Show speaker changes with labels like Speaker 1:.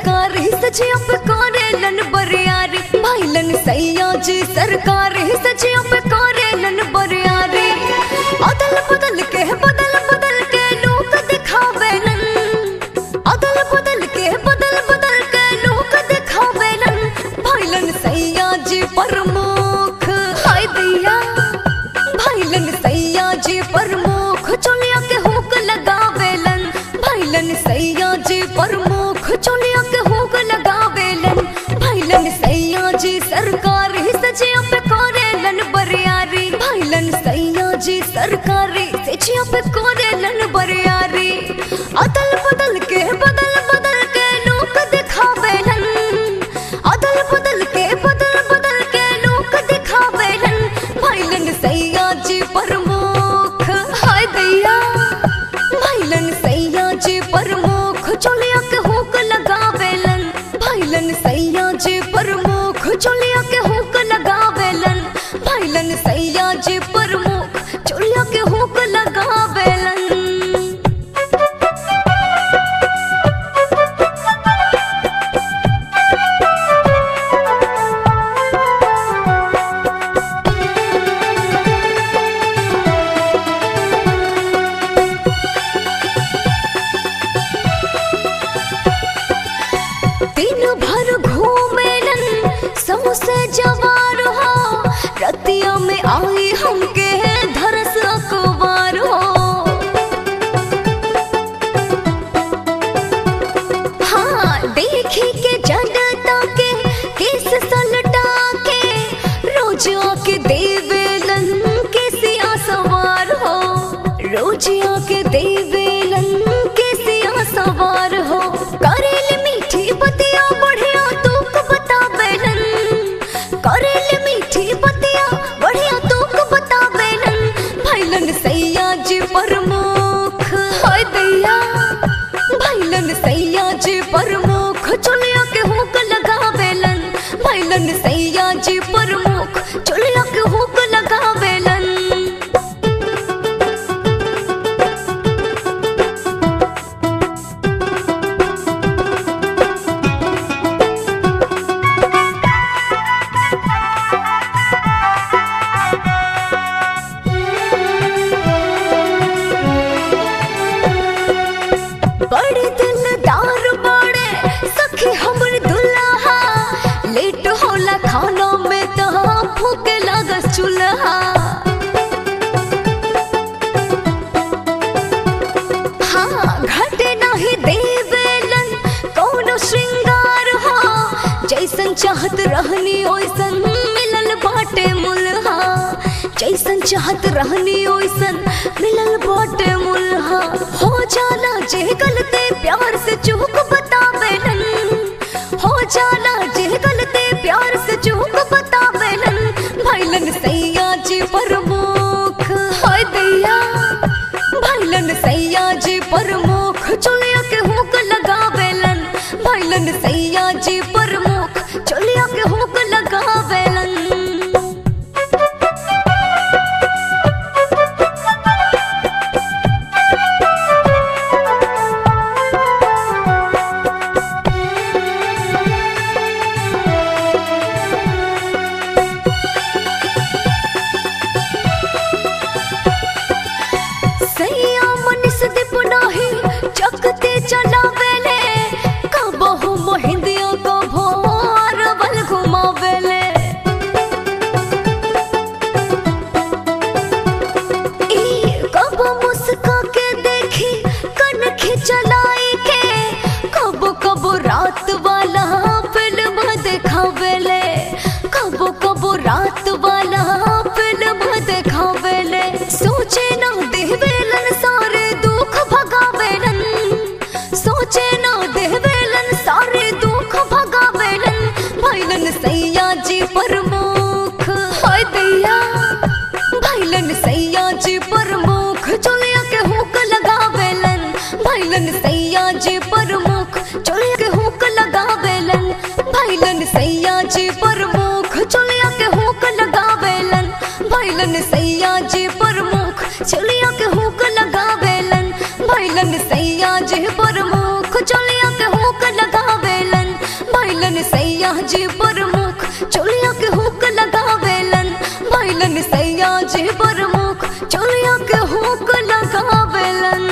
Speaker 1: सरकारी सजिया पे करेलन बरियारी भाईलन सैया जी सरकारी सजिया पे करेलन बरियारी अदल बदल के बदल बदल के लोग दिखावेलन अदल बदल के बदल बदल के लोग दिखावेलन भाईलन सैया जी प्रमुख हाय दैया भाईलन सैया जी प्रमुख चोलिया के हुक लगावेलन भाईलन सैया जी प्रमुख चोलिया के हुक लगावेलन भाईलन सैया जी सरकारी सजिया पे करेलन बरियारी भाईलन सैया जी सरकारी सजिया पे करेलन बरियारी अदल बदल के बदल बदल के लोग दिखावेलन अदल बदल के बदल बदल के लोग दिखावेलन भाईलन सैया जी प्रमुख हाय दैया भाईलन सैया जी प्रमुख चोलिया के हुक लगावेलन भाईलन सैया जी प्रमुख चोलिया के हुक लगावेलन भाईलन सैया जी प्रमुख चोलिया के हुक लगावेलन दिन भर घूमेलन समोसे जवार हो रतिया में आई हमके धरस अखबार हो हाँ देखी के जनता के केस सलटा के रोज आके देवेलन के सिया सवार हो रोज आके देवेलन के सिया सवार हो करेल मीठी बतिया बढ़िया तूक बतावेलन करेल मीठी बतिया बढ़िया तूक बतावेलन भाईलन सैया जी प्रमुख हाय दैया भाईलन सैया जी प्रमुख चुलिया के हुक लगावेलन भाईलन सैया जी प्रमुख चुलिया के हुक लगावेलन बड़े दिलदार बड़े सखी हमर दुल्हा लेट होला खाना में तो भूख लागस चूल्हा हाँ घटे नहीं देवेलन कौनो श्रृंगार हो जैसन चाहत रहनी ओइसन मिलल बाटे मुल्हा जैसन चाहत रहनी ओइसन मिलल बाटे मुल्हा हो जाला जे गलते प्यार से चूक बतावेलन हो जाला जे गलते प्यार से चूक बतावेलन भाईलन सैया जी प्रमुख हाय दैया भाईलन सैया जी प्रमुख चुलिया के हुक लगावेलन भाईलन सैया जी प्रमुख चुलिया के हुक लगावेलन सैया मनिस दिपनाही चकते चलावेले कबहु मोहिंदिया को भोर बल घुमावेले ई कब मुस्का के देखी कन खिचलाई के कब कब रात वाला फिल्म देखावेले कब कब रात वाला फिल्म देखावेले सोचे ना देवेलन सारे दुख भगावेलन सोचे ना देवेलन सारे दुख भगावेलन भाईलन सैया जी प्रमुख हाय दैया भाईलन सैया जी प्रमुख चोलिया के हुक लगावेलन भाईलन सैया जी प्रमुख चोलिया के हुक लगावेलन भाईलन सैया जी प्रमुख चोलिया के हुक लगावेलन भाईलन सैया जी प्रमुख चोलिया के हुक लगावेलन भाईलन सैया जी प्रमुख चोलिया के हुक लगावेलन भैलन सैया जी प्रमुख चोलिया के हुक लगावेलन भैलन सैया जी प्रमुख चोलिया के हुक लगावेलन